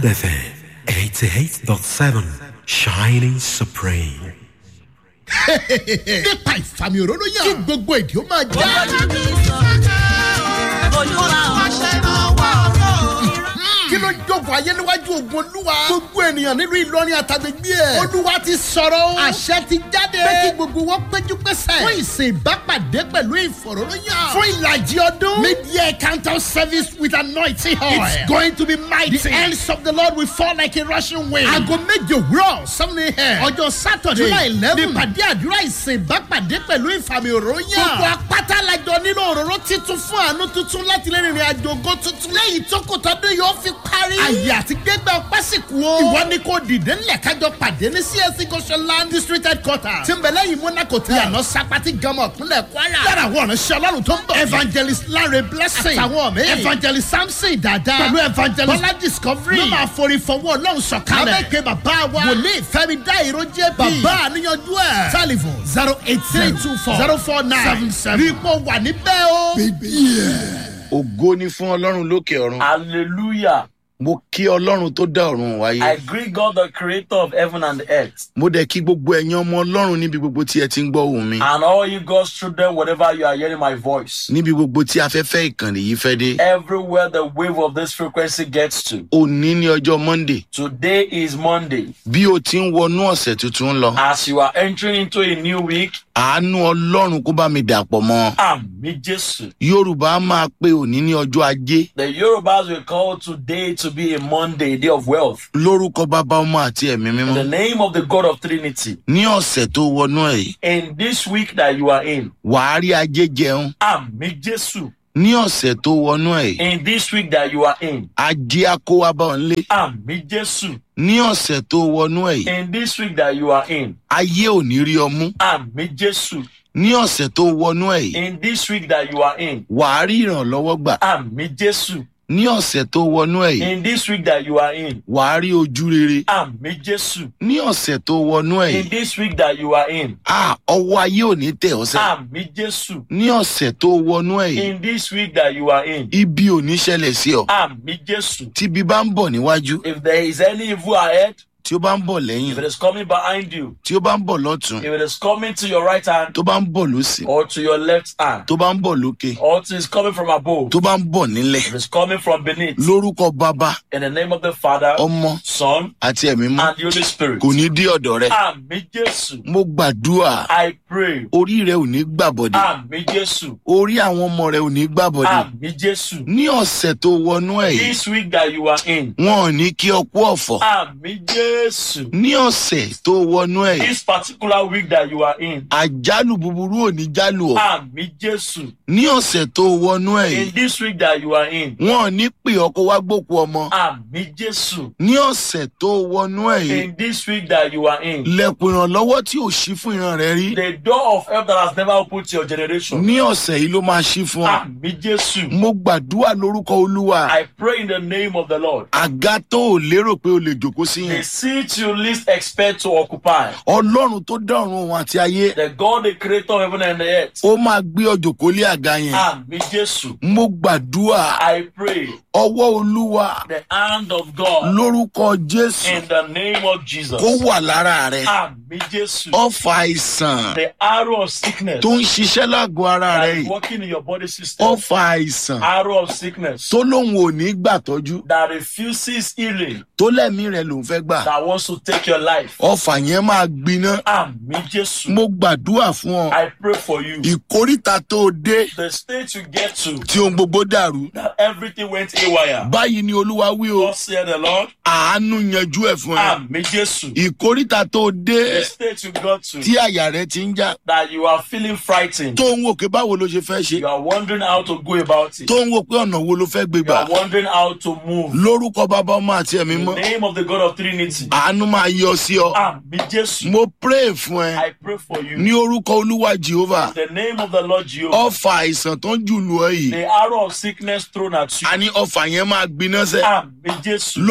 FM 88.7 Shining Supreme. nípa ìfàmì òróró yàn kí gbogbo èdè ó máa já. kí ló ń jókòó ayé níwájú ogun olúwa. gbogbo ènìyàn nílùú ìlọrin àtàgbègbè ẹ̀. olúwa ti sọ̀rọ̀ o. àṣẹ ti jáde. pé kí gbogbo wọn péjú pésẹ̀. fún ìsìn ìbápàdé pẹ̀lú ìfọ̀rọ̀lóyàn. fún ìlàjì ọdún. mid-year counter service with anointing oil. it's going to be mighty. the hands of the lord will fall like a rushing wind. aago méje òwúrọ̀ seven a.m. ọjọ́ saturday july eleven. nípàdé àdúrà ìsìn ìbápàdé pẹ̀lú ìfàmì òróyàn. gbogbo apáta lajọ nílò òróró titun fún àánú tuntun láti lè rìnrìn àjò ògo tuntun. lẹ́yìn tó kò tọ́dún yóò fi parí. àyè àti gbégbá ọpẹ́ sì kú o. ìwọ ni kò dìde ńlẹ̀ kájọ pàdé ní csc goshenland district headquarters. tí ń bẹ lẹ́yìn monaco tí àná sapati gama ìpínlẹ̀ kwara. lára àwọn ọ̀nà ṣe ọlọ́run tó ń bọ̀. evangelist lanre blessing. àtàwọn mi. evangelist samson dada. pẹ̀lú evangelist bọ́lá discovery. ló máa forí fọwọ́ ọlọ́run sọ̀kalẹ̀. lábẹ́kẹ́ bàbá wa. wòlíì fẹ́mi dá ìró jẹ́ bí. bàbá àníyànjú ẹ̀. telephone zero eight three two four zero four nine seven seven. rí i pọ̀ wà níbẹ̀ o. ògo ni fún ọlọ́run lókè ọ̀run Hallelujah. mo kí ọlọ́run tó dá ọ̀run wáyé I greet God, the creator of heaven and earth, mo dẹ̀ kí gbogbo ẹ̀yin ọmọ ọlọ́run níbi gbogbo tí ẹ ti ń gbọ́ ohùn mi and all you God's children, wherever you are hearing my voice. níbi gbogbo tí afẹ́fẹ́ ìkànnì yìí fẹ́ dé Everywhere the wave of this frequency gets to. òní ní ọjọ́ monday Today is Monday. bí o ti ń wọnú ọ̀sẹ̀ tuntun lọ As you are entering into a new week, àánú ọlọ́run kó bá mi dàpọ̀ mọ́ Ami Jesu. yorùbá máa pe òní ní ọjọ́ ajé The Yorubas will call today to be a Monday, a day of wealth. lórúkọ bàbá ọmọ àti ẹ̀mí In mímọ́ the name of the God of Trinity. ní ọ̀sẹ̀ tó wọnú ẹ̀ yìí In this week that you are in, wàá rí ajé jẹun Ami Jesu. ní ọ̀sẹ̀ tó wọnú ẹ̀ yìí In this week that you are in, ajé á kó wá bá ọ nílé Ami Jesu. ní ọ̀sẹ̀ tó wọnú ẹ̀ yìí In this week that you are in, ayé ò ní rí ọ mú Ami Jesu. ní ọ̀sẹ̀ tó wọnú ẹ̀ yìí In this week that you are in, wàá rí ìrànlọ́wọ́ gbà Ami Jesu. ní ọ̀sẹ̀ tó wọnú ẹ̀ yìí In this week that you are in, wàá rí ojú rere Ami Jesu. ní ọ̀sẹ̀ tó wọnú ẹ̀ In yìí this week that you are in, a ọwọ́ ayé ò ní tẹ̀ ọ́ sẹ́ Ami Jesu. ní ọ̀sẹ̀ tó wọnú ẹ̀ yìí In this week that you are in, ibi ò ní ṣẹlẹ̀ sí ọ Ami Jesu. tíbi bá ń bọ̀ níwájú If there is any evil ahead, tí ó bá ń bọ̀ lẹ́yìn if it is coming behind you, tí ó bá ń bọ̀ lọ́tún if it is coming to your right hand tó bá ń bọ̀ lósì or to your left hand, tó bá ń bọ̀ lókè or it is coming from above, tó bá ń bọ̀ nílẹ̀ if it is coming from beneath, lórúkọ bàbá in the name of the Father, ọmọ Son, àti ẹ̀mí mọ́ and the Holy Spirit. kò ní dí ọ̀dọ̀ rẹ Ami Jesu. mo gbàdúrà I pray. orí rẹ ò ní gbàbọ̀dẹ̀ Ami Jesu. orí àwọn ọmọ rẹ ò ní gbàbọ̀dẹ̀ Ami Jesu. ní ọ̀sẹ̀ tó wọnú ẹ̀ yìí This week that you are in. wọn ò ní kí ọ kú ọ̀fọ̀ Ami Jesu. ní ọ̀sẹ̀ tó wọnú ẹ̀ yìí This particular week that you are in. àjálù búburú ò ní jálù ọ Ami Jesu. ní ọ̀sẹ̀ tó wọnú ẹ̀ In yìí this week that you are in. wọn ò ní pè ọ kó wá gbókù ọmọ Ami Jesu. ní ọ̀sẹ̀ tó wọnú ẹ̀ yìí In this week that you are in. lẹ̀kùn ìrànlọ́wọ́ tí ò ṣí fún ìran rẹ rí The door of help that has never opened to your generation. ní ọ̀sẹ̀ yìí ló máa ṣí fún ọ Ami Jesu. mo gbàdúrà lórúkọ olúwa I pray in the name of the Lord. àga tó ò lérò pé o lè jòkó sí The yẹn seat you least expect to occupy. ọlọ́run tó dá ọ̀run òun àti ayé The God, the creator of heaven and the earth. ó máa gbé ọ jòkó lé àga yẹn Ami Jesu. mo gbàdúrà I pray ọwọ́ olúwa the hand of God lórúkọ jésù in the name of Jesus. kó wà lára rẹ Ami Jesu. ọfà àìsàn The arrow of sickness tó ń ṣiṣẹ́ lágọ̀ọ́ ara rẹ that is yìí working in your body system. ọfà àìsàn Arrow of sickness tó lóun ò ní gbàtọ́jú that refuses healing, tó lẹ́mí rẹ lòún fẹ́ gbà that wants to take your life. ọfà yẹn máa gbiná Ami Jesu. mo gbàdúrà fún ọ I pray for you. ìkóríta tó o dé The state you get to, tí ohun gbogbo dàrú that everything went haywire. báyìí ni olúwa wí o God said the Lord. àánú yanjú ẹ fún ẹ Ami Jesu. ìkóríta tó o dé The state you got to, tí àyà rẹ ti ń já that you are feeling frightened. tó ń wò pé báwo ló ṣe fẹ́ ṣe You are wondering how to go about it. tó ń wò pé ọ̀nà wo ló fẹ́ gbé You gbà are wondering how to move. lórúkọ bàbá ọmọ àti ẹ̀mí In mọ́ the name of the God of Trinity. àánú máa yọ sí ọ Ami Jesu. mo pray fún ẹ I pray for you. ní orúkọ olúwa jehovah In the name of the Lord Jehovah. ọfà àìsàn tó ń jùlù ọ yìí The arrow of sickness thrown at you. a ní ọfà yẹn máa gbiná sẹ Ami Jesu. lórúkọ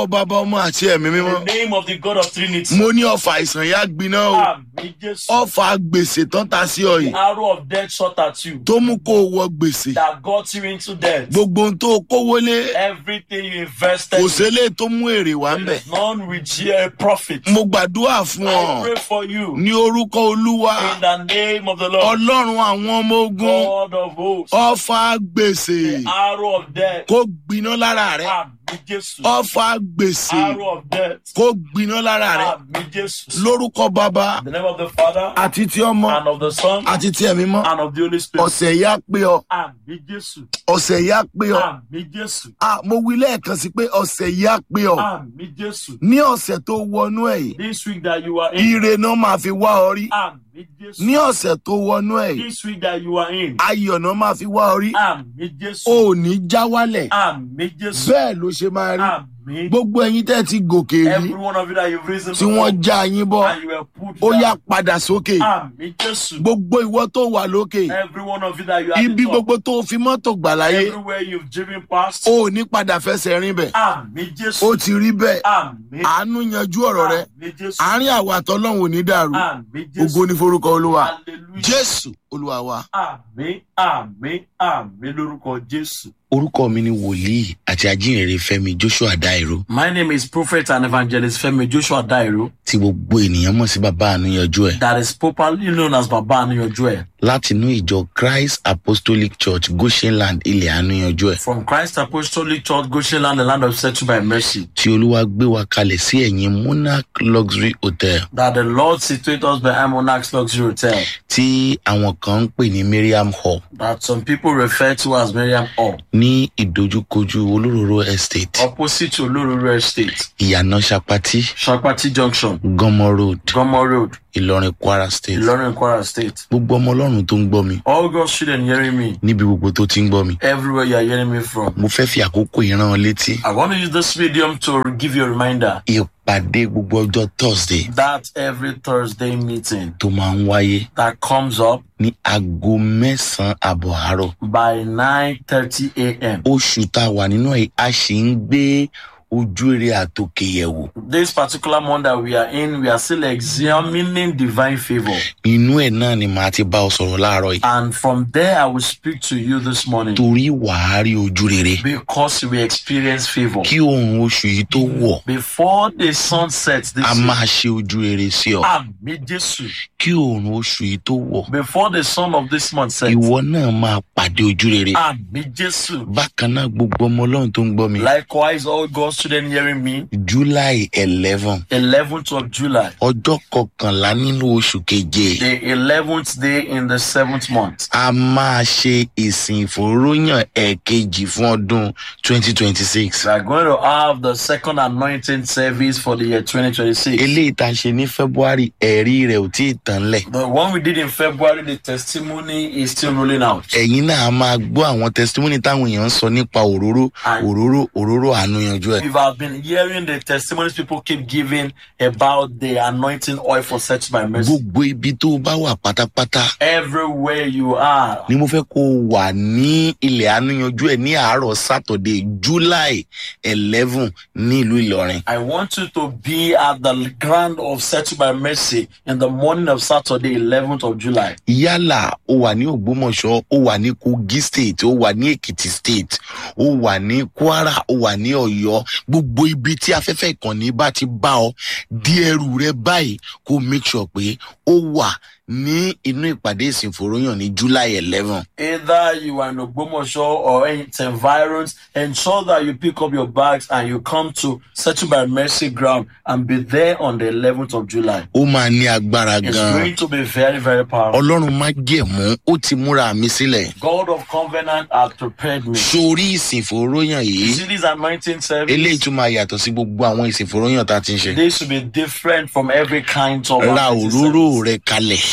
lórúkọ bàbá ọmọ àti ẹ̀mí In mímọ́ the name of the God of Trinity. mo ní ọfà àìsàn yá gbiná o Àmì Jésù. ọfà gbèsè tán ta sí ọ yìí Arrow of death shot at you. tó mú kó o wọ gbèsè That got you into death. gbogbo ohun tó o kówó lé Everything you invested. kò in, sélé tó mú èrè wá ń bẹ̀ There's none with a profit. mo gbàdúrà fún I ọ pray for you. ní orúkọ olúwa In the name of the Lord. ọlọ́run àwọn ọmọ ogun God of hosts. ọfà gbèsè The arrow of death. kó gbiná lára rẹ Àmì Jésù. ọfà gbèsè Arrow of death. kó gbiná lára rẹ Àmì Jésù. lórúkọ bàbá In the name of the Father àti ti ọmọ and of the Son àti ti ẹ̀mí mọ́ and of the Holy Spirit. ọ̀sẹ̀ yá pé ọ Àmì Jésù. ọ̀sẹ̀ yá pé ọ Àmì Jésù. Ah, mo wí lẹ́ẹ̀kan sí pé ọ̀sẹ̀ yá pé ọ Àmì Jésù. ní ọ̀sẹ̀ tó wọnú ẹ̀ yìí This week that you are in. ire náà máa fi wá ọ rí Àmì Jésù. ní ọ̀sẹ̀ tó wọnú ẹ̀ yìí This week that you are in. ayọ̀ náà máa fi wá ọ rí Àmì Jésù. o ò ní já wálẹ̀ Àmì Jésù. bẹ́ẹ̀ ló ṣe máa rí Àmì. gbogbo ẹyin tẹ́ ti gòkè rí Every one of you that you've risen tí wọ́n já yín bọ́ and you were put ó yá down. padà sókè Àmì Jésù. gbogbo ìwọ tó wà lókè Every one of you that you are ibi the top. gbogbo tó fi mọ́tò gbà láyé Everywhere you've driven past. o ò ní padà fẹsẹ̀ rìn bẹ̀ Àmì ó Jésù. ti rí bẹ́ẹ̀ Àmì. àánú yanjú ọ̀rọ̀ rẹ Àmì Jésù. àárín àwọn àtọ́lọ́hún ò ní dàrú Àmì ògo Jésù. ní forúkọ olúwa Hallelujah. jésù olúwa wa. Àmì àmì àmì lórúkọ Jésù. orúkọ mi ni wòlíì àti ajínrere fẹmi joshua dairo My name is Prophet and Evangelist Femi Joshua Dairo tí gbogbo ènìyàn mọ̀ sí bàbá àánúyanjú ẹ̀ that is popularly known as Baba Anuyojuẹ láti inú ìjọ christ apostolic church goshenland ilẹ̀ àánúyanjú ẹ̀ from Christ Apostolic Church Goshenland, the land of settled by mercy. tí olúwa gbé wa kalẹ̀ sí ẹ̀yìn monarch luxury hotel That the Lord situate us behind Monarch's Luxury Hotel tí àwọn kan ń pè ní miriam hall that some people refer to as Miriam Hall ní ìdojúkojú olóróró estate opposite to Olororo Estate, ìyànà sapati Shakpati Junction, gọmọ road Gomo Road, ìlọrin kwara state Ilorin Kwara State. gbogbo ọmọ ọlọ́run tó ń gbọ́ mi All God's children hearing me, níbi gbogbo tó ti ń gbọ́ mi everywhere you are hearing me from. mo fẹ́ fi àkókò ìran ọ létí I want to use this medium to give you a reminder ìpàdé gbogbo ọjọ́ thursday that every Thursday meeting tó máa ń wáyé that comes up ní aago mẹ́sàn-án àbọ̀ àárọ̀ by 9:30 a.m. oṣù tá a wà nínú ẹ̀ a sì ń gbé ojú eré àtòkè yẹ̀wò This particular month that we are in, we are still examining divine favor. inú ẹ̀ náà ni màá ti bá ọ sọ̀rọ̀ láàárọ̀ yìí And from there, I will speak to you this morning torí wàá rí ojú rere because we experience favor. kí oòrùn oṣù yìí tó wọ̀ Before the sun sets this a year, máa ṣe ojú rere sí ọ Àmì Jésù. kí oòrùn oṣù yìí tó wọ̀ Before the sun of this month sets, ìwọ náà máa pàdé ojú rere Àmì Jésù. bákan náà gbogbo ọmọ ọlọ́run tó ń gbọ́ mi Likewise, all God's children hearing me, july eleven 11th of July, ọjọ́ kọkànlá nínú oṣù keje the 11th day in the seventh month. a máa ṣe ìsìn ìfòróyàn ẹ̀ẹ̀kejì fún ọdún twenty twenty six We are going to have the second anointing service for the year 2026. eléyìí tá a ṣe ní february ẹ̀rí rẹ̀ ò tí ì tán lẹ̀ The one we did in February, the testimony is still rolling out. ẹ̀yin náà a máa gbọ́ àwọn testimony táwọn èèyàn ń sọ nípa òróró òróró òróró àánú yanjú ẹ̀ If I've been hearing the testimonies people keep giving about the anointing oil for search by mercy, gbogbo ibi tó o bá wà pátápátá everywhere you are, ni mo fẹ́ kó o wà ní ilẹ̀ àánú yanjú ẹ̀ ní àárọ̀ saturday july eleven ní ìlú ìlọrin I want you to be at the ground of search by mercy in the morning of Saturday, 11th of July. yálà ó wà ní ògbómọ̀ṣọ́ ó wà ní kogi state ó wà ní èkìtì state ó wà ní kwara ó wà ní ọ̀yọ́ gbogbo ibi tí afẹ́fẹ́ ìkànnì bá ti bá ọ di ẹrù rẹ báyìí kó make sure pé ó wà ní inú ìpàdé ìsìnfòròyàn ní july eleven Either you are in Ogbomoso or in its environs, ensure that you pick up your bags and you come to Settle by Mercy Ground and be there on the 11th of July. ó máa ní agbára It's gan-an going to be very, very powerful. ọlọ́run má jẹ̀mú ó ti múra mi sílẹ̀ God of covenant has prepared me. sórí ìsìnfòròyàn You yìí see this anointing eléyìí service? tún máa yàtọ̀ sí gbogbo àwọn ìsìnfòròyàn tá a ti ń ṣe This will be different from every kind of ra anointing òróró service. rẹ kalẹ̀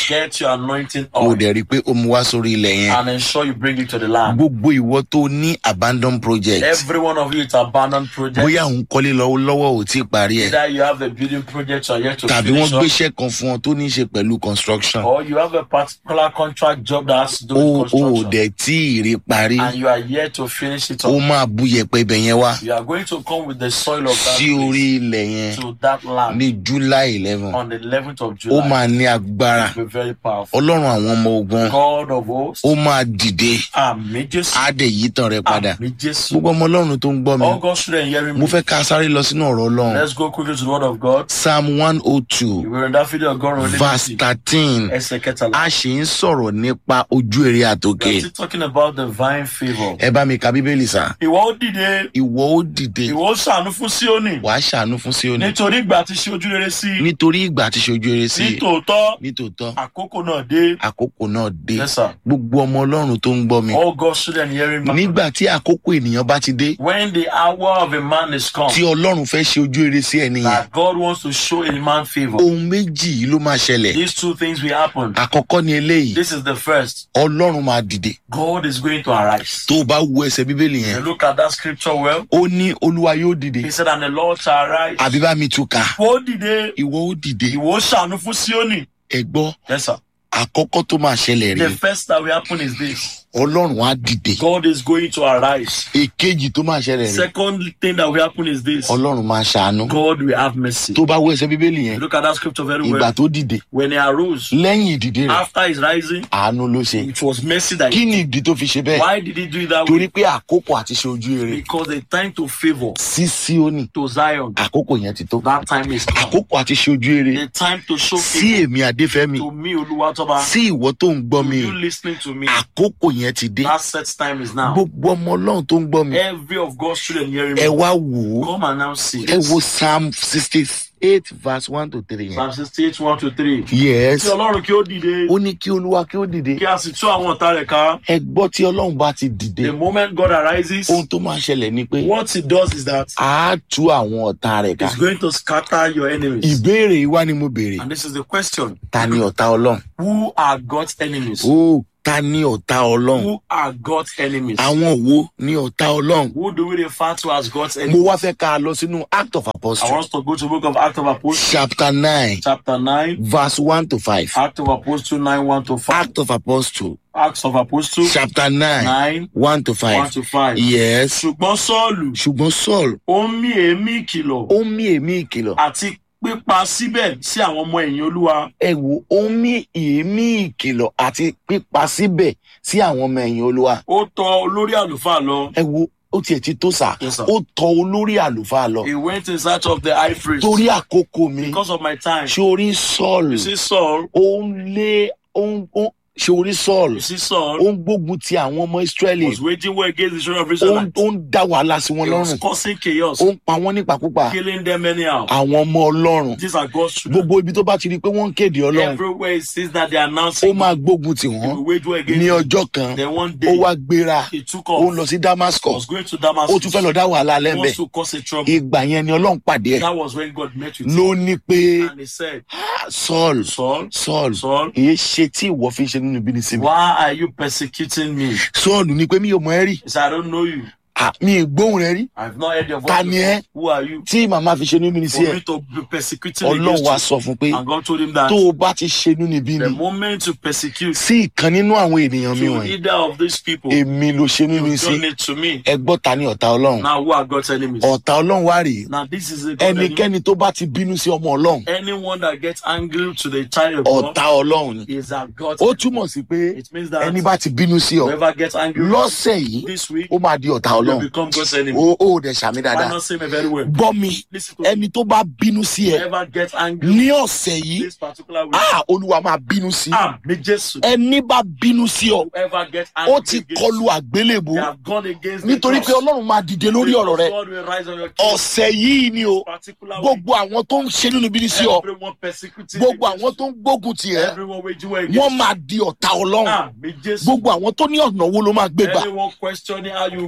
Get your anointing kó o oil dẹ̀ rí i pé o mú wá sórí ilẹ̀ yẹn and ensure you bring it to the land. gbogbo ìwọ tó ní abandon project Every one of you, it's abandoned project. bóyá òun kọ́lé lọ́wọ́ lọ́wọ́ ò tí ì parí ẹ̀ Either you have a building project you are yet to tàbí wọ́n finish up, gbéṣẹ́ kan fún ọ tó ní í ṣe pẹ̀lú construction or you have a particular contract job that has to do o with ò construction, dẹ̀ tí ì rí parí and you are yet to finish it ó up. máa bú yẹpẹ ibẹ̀ yẹn wá You are going to come with the soil of that sí orí place ilẹ̀ yẹn to that land ní july eleven on the 11th of ó July. máa ní agbára It will be very powerful. ọlọ́run àwọn ọmọ ogun God of hosts, ó máa dìde Àmì Jésù, á dẹ̀ yí tàn rẹ padà Àmì Jésù. gbogbo ọmọ ọlọ́run tó ń gbọ́ mi All God's children hearing mo me. fẹ́ ká sáré lọ sínú ọ̀rọ̀ ọlọ́run Let's go quickly to the word of God. psalm one oh two Ìwé rẹ̀ Dáfídì ọgọ́rùn-ún ó lé verse méjì, thirteen ẹsẹ̀ kẹtàlá. a sì ń sọ̀rọ̀ nípa ojú èrè We àtòkè are still talking about divine favour. ẹ bá mi ka bíbélì sá Ìwọ ó dìde, ìwọ ó dìde ìwọ ó ṣàánú fún Síónì. wàá ṣàánú fún Síónì Nítorí ìgbà tí ṣe ojú rere sí i. nítorí ìgbà tí ṣojú eré sí Nítòótọ́, nítòótọ́ àkókò náà dé. àkókò náà dé Yes, sir. gbogbo ọmọ ọlọ́run tó ń gbọ́ mi All God's children hearing me. nígbà tí àkókò ènìyàn bá ti dé When the hour of a man is come, tí ọlọ́run fẹ́ ṣe ojú eré sí ẹni yẹn that God wants to show a man favour. ohun méjì yìí ló máa ṣẹlẹ̀ These two things will happen. àkọ́kọ́ ni eléyìí This is the first. ọlọ́run máa dìde God is going to arise. tó o bá wo ẹsẹ̀ bíbélì You yẹn look at that scripture well. ó ní olúwa yóò dìde He said, and the Lord shall arise. àbí bá mi tún kà Ìwọ ó dìde, ìwọ ó dìde ìwọ ó ṣàánú fún Síónì. ẹ gbọ́ Yes, sir. àkọ́kọ́ tó máa ṣẹlẹ̀ The rí first that will happen is this. ọlọ́run á dìde God is going to arise. èkejì tó máa ṣẹlẹ̀ rí Second thing that will happen is this. ọlọ́run máa ṣàánú God will have mercy. tó bá wo ẹsẹ̀ bíbélì yẹn Look at that scripture very ìgbà well. tó dìde When he arose, lẹ́yìn ìdìde rẹ̀ after his rising, àánú ló ṣe it was mercy that kí he ni ìdí tó fi ṣe bẹ́ẹ̀ Why did he do it that torí way? pé àkókò àti ṣe ojú eré Because the time to favor sí Síónì to Zion, àkókò yẹn ti tó that time is come. àkókò àti ṣe ojú eré The time to show sí favor èmi adéfẹ́mi to me, Oluwatoba, sí ìwọ tó ń gbọ́ to mi you listening to me. àkókò yẹn ti dé That set time is now. gbogbo ọmọ ọlọ́run tó ń gbọ́ mi Every of God's children hearing ẹ me, wá wò ó come and now see. ẹ wo psalm sixty eight verse one to three yẹn Psalm 68, 1 to 3. yes Kí Ọlọ́run kí ó dìde, ó ní kí olúwa kí ó dìde kí a sì tú àwọn ọ̀tá rẹ̀ ká. ẹ gbọ́ tí ọlọ́run bá ti dìde The moment God arises, ohun tó máa ṣẹlẹ̀ ni pé what he does is that a á tú àwọn ọ̀tá rẹ̀ ká he's going to scatter your enemies. ìbéèrè yìí wá ni mo béèrè And this is the question. ta ni ọ̀tá ọlọ́run Who are God's enemies? ó ta ni ọ̀tá ọlọ́run Who are God's enemies? àwọn wo ni ọ̀tá ọlọ́run Who do we refer to as God's mo enemies? wá fẹ́ ká a lọ sínú act of I apostle want us to go to the book of Acts of Apostles, chapter nine chapter 9, verse one to five Acts of Apostles 9, 1 to 5. act of apostle Acts of Apostles chapter nine 9, one to 1 five to 5. yes Ṣùgbọ́n Sọ́ọ̀lù, ṣùgbọ́n saul ó ń mí èémí ìkìlọ̀ ó ń mí èémí ìkìlọ̀ àti pípa síbẹ̀ sí àwọn ọmọ ẹ̀yìn Olúwa. ẹ wo ó ń mí èémí ìkìlọ̀ àti pípa síbẹ̀ sí àwọn ọmọ ẹ̀yìn olúwa Ó tọ olórí àlùfáà lọ. ẹ wo ó tiẹ̀ ti tó sà Yes, sir. ó tọ olórí àlùfáà lọ He went in search of the high priest. torí àkókò mi Because of my time. sórí saul You see Saul, ó ń lé ó ń ó sórí saul you see Saul ó ń gbógun ti àwọn ọmọ israẹli was waging war against the children of ó ń Israel. ó ń dá wàhálà sí wọn He was lọ́rùn causing chaos, ó ń pa wọ́n nípakúpa killing them anyhow. àwọn ọmọ ọlọ́run These are God's children. gbogbo ibi tó bá ti rí i pé wọ́n ń kéde ọlọ́run Everywhere it says that they are ó announcing máa gbógun tì he wọ́n will wage war against ní them. ọjọ́ kan Then one ó day wá gbéra he took ó ń off. lọ sí He damascus was going to ó Damascus. tún fẹ́ lọ dá wàhálà He lẹ́ńbẹ̀ wants to cause a trouble. ìgbà yẹn ni ọlọ́run pàdé ẹ̀ That was when God met with ló him. ní pé And he said, saul Saul, saul Saul, èyí ṣe tí ìwọ fi ń ṣe nínú ibi ní sinmi why are you persecuting me? saul ní pé mi ò mọ ẹ rí He said, I don't know you. Ah, mi ì gbóhùn rẹ rí I've not heard your voice. Ta ni before. ẹ́? Who are you? tí màmá fi ṣe nínú ibi sí For ẹ me to be persecuting ọlọ́run against wa you. sọ fún pé And God told him that tó o bá ti ṣe nínú ibi the ni moment you persecute sí ìkan nínú àwọn ènìyàn mi to wọ̀nyí either of these people, èmi ló ṣe nínú you've sí done it to me. ẹ gbọ́ ta ni ọ̀tá ọlọ́run Now, who are God's enemies? ọ̀tá ọlọ́run wá rèé Now, this is a God enemy. ẹnikẹ́ni tó bá ti bínú sí ọmọ ọlọ́run Anyone that gets angry to the child of God ọ̀tá ọlọ́run ni is a God. ó túmọ̀ sí pé It means that ẹni bá ti bínú sí ọ whoever gets angry lọ́sẹ̀ yìí this week ó máa di ọ̀tá will ọlọ́run become God's enemy. ó ó dẹ̀ sàmì Why dáadáa not say me very well? gbọ́ mi Listen to me. ẹni tó bá bínú sí ẹ Whoever gets angry ní ọ̀sẹ̀ yìí this particular week, ah olúwa máa bínú sí ah, me Jesus. ẹni bá bínú sí ọ Whoever gets angry ó ti against kọlu you, àgbélébù they have gone against nítorí the pé cross. ọlọ́run máa dìde lórí ọ̀rọ̀ rẹ God will rise on your case. ọ̀sẹ̀ yìí ni o particular week, gbogbo àwọn tó ń ṣe nínú ibi ní sí ọ everyone persecuting gbogbo against àwọn tó ń gbógun tì ẹ everyone waging war wọ́n against máa di ọ̀tá ọlọ́run ah, me Jesus. gbogbo àwọn tó ní ọ̀nà wo ló máa gbé gbà Anyone questioning how you go wọ́n about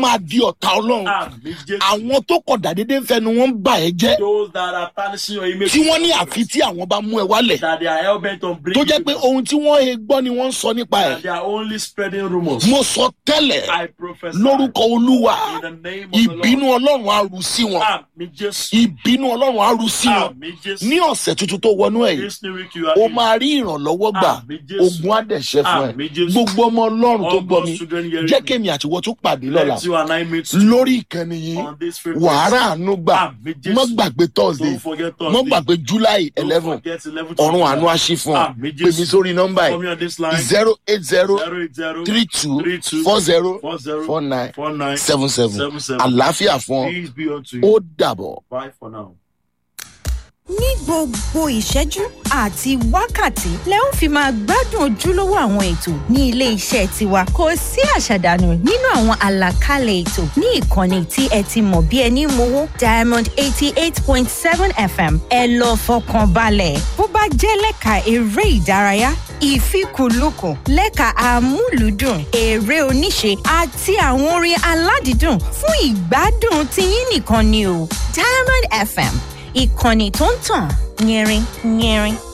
máa di ọ̀tá ọlọ́run Àmì Jésù. àwọn tó kọ̀ dàdédé ń fẹnu wọn ń bà ẹ́ jẹ́ Those that are tarnishing your image. tí wọ́n ní àfi tí àwọn bá mú ẹ wálẹ̀ That they are hell bent on tó bringing jẹ́ pé people. ohun tí wọ́n he gbọ́ ni wọ́n ń sọ nípa ẹ̀ That they are only spreading rumors. mo sọ tẹ́lẹ̀ I prophesy. lórúkọ olúwa In the name of the Lord. ìbínú ọlọ́run á ru sí wọn Àmì Jésù. ìbínú ọlọ́run á ru sí wọn Àmì Jésù. ní ọ̀sẹ̀ tuntun tó wọnú ẹ̀ yìí This new week you are o in. máa rí ìrànlọ́wọ́ gbà Àmì Jésù. ogun àdẹ̀ṣẹ́ fún ẹ Àmì Jésù. gbogbo ọmọ ọlọ́run tó All gbọ́ mi God's children hearing jẹ́ me. kémi àtiwọ́ tó pàdé lọ́la Let you and I meet lórí ìkànnì yìí on this frequency. wàhálà àánú gbà Àmì Jésù. mọ́ gbàgbé thursday Don't forget mọ́ Thursday. gbàgbé july Don't eleven forget 11 ọ̀run àánú àṣì fún ọ Àmì pè mí Jésù. sórí nọ́mbà Call me yìí on this line. zero eight zero 080 three two 32 four zero 40 four nine 49 seven seven 77. àlàáfíà fún ọ Peace be unto ó you. dàbọ̀. Bye for now. ní gbogbo ìṣẹ́jú àti wákàtí lẹ ó fi máa gbádùn ojúlówó àwọn ètò ní ilé iṣẹ́ tiwa kò sí àṣàdànù nínú àwọn àlàkalẹ̀ ètò ní ìkànnì tí ẹ ti mọ̀ bí ẹni mowó diamond eighty eight point seven fm ẹ lọ fọkàn balẹ̀ bó bá jẹ́ lẹ́ka eré ìdárayá ìfikùnlukùn lẹ́ka amúlùúdùn eré oníṣe àti àwọn orin aládìídùn fún ìgbádùn tiyín nìkan ni o diamond fm ìkànnì tó ń tàn yẹrin yẹrin.